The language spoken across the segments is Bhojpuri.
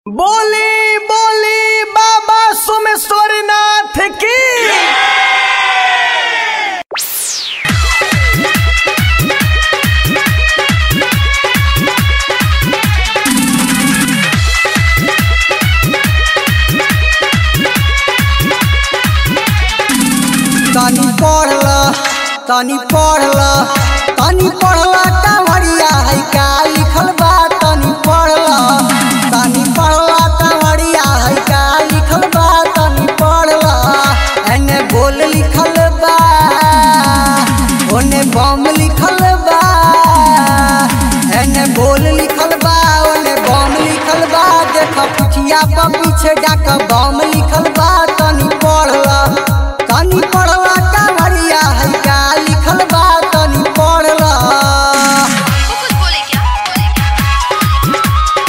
बोली बोली बाबा सोमेश्वरनाथ की तनी पढ़ला तनी पढ़ला तनी पढ़ला कांवरिया है का लिखल बा तनी पढ़ला तनी पढ़ला कांवरिया है का लिखल बा तनी पढ़ला एने बोल लिखल बा ओने बम लिखल बा एने बोल लिखल बा ओने बम लिखल बा देख पिछिया पर पीछे डाक बम लिखल बा तनी पढ़ला तनी पढ़ला कांवरिया है का लिखल बा तनी पढ़ला वो कुछ बोले क्या बोले क्या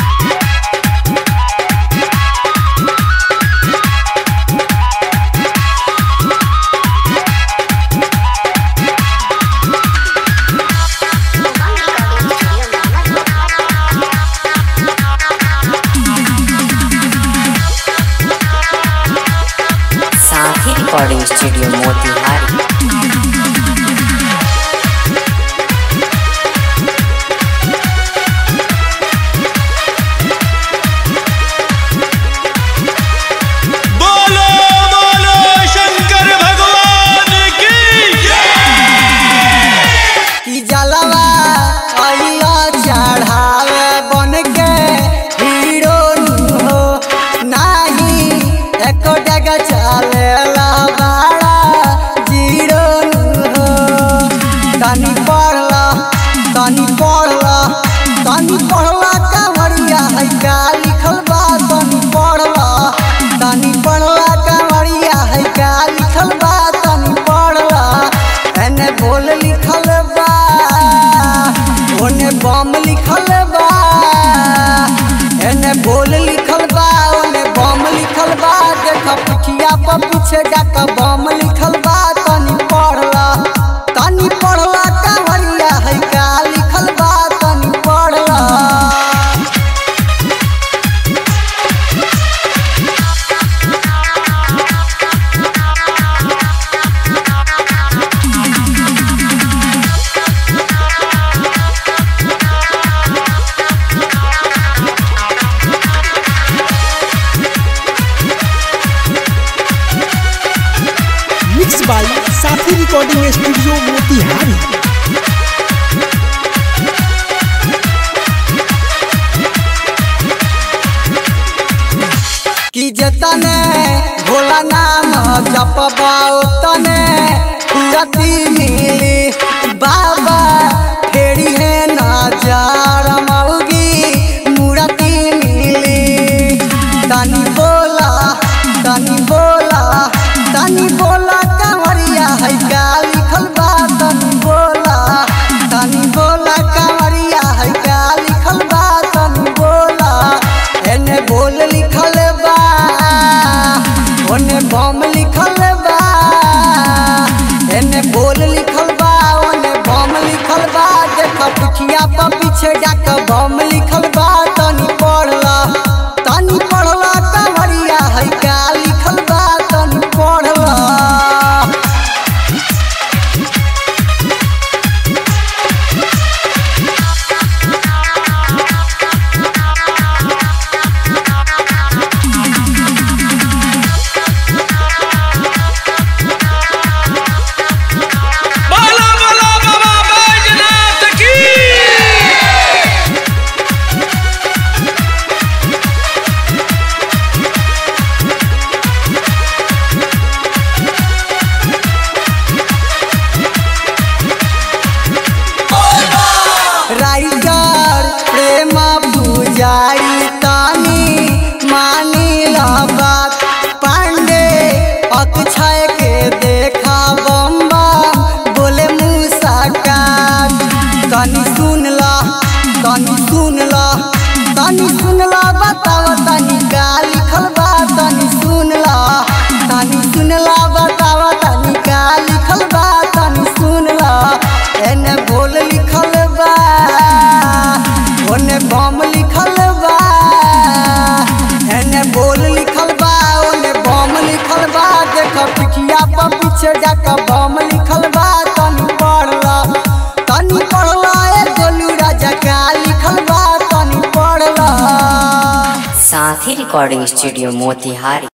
साथी रिकॉर्डिंग स्टूडियो मोतिहारी बोलो बोलो शंकर भगवान की कि जलवा अइला चढ़ावे बन के हीरो नु हो नाही एको डगा चलेला बाड़ा जीरो नु हो तनी पढ़ला तनी पढ़ला तनी पढ़ला कांवरिया है का लिखल बा तनी पढ़ला तनी पढ़ला कांवरिया है का लिखल बा तनी पढ़ला एने बोल लिखल बा ओने बम लिखल बा एने बोल लिखल बा ओने बम लिखल बा देख पिठिया पर पीछे डाक बम लिखल बा तनी पढ़ला तनी पढ़ला कांवरिया है का लिखल बा तनी पढ़ला मिक्स बाई साथी रिकॉर्डिंग स्टूडियो मोतिहारी कि जतने भोला नाम जपबा तने रति मिली बाबा फेरी है नजर मौगी मूर्ति मिली तनी बोला तनी बोला तनी बोला कांवरिया है का लिखल बा तनी बोला तनी बोला कांवरिया है का लिखल बा तनी बोला एने बोल लिखल बा ओने बम लिखल बा एने बोल लिखल बा पीछे डाक बम लिखल बा तनी पढ़ला तनी पढ़ला ए गोलू राजा का लिखल बा तनी पढ़ला साथी रिकॉर्डिंग स्टूडियो मोतिहारी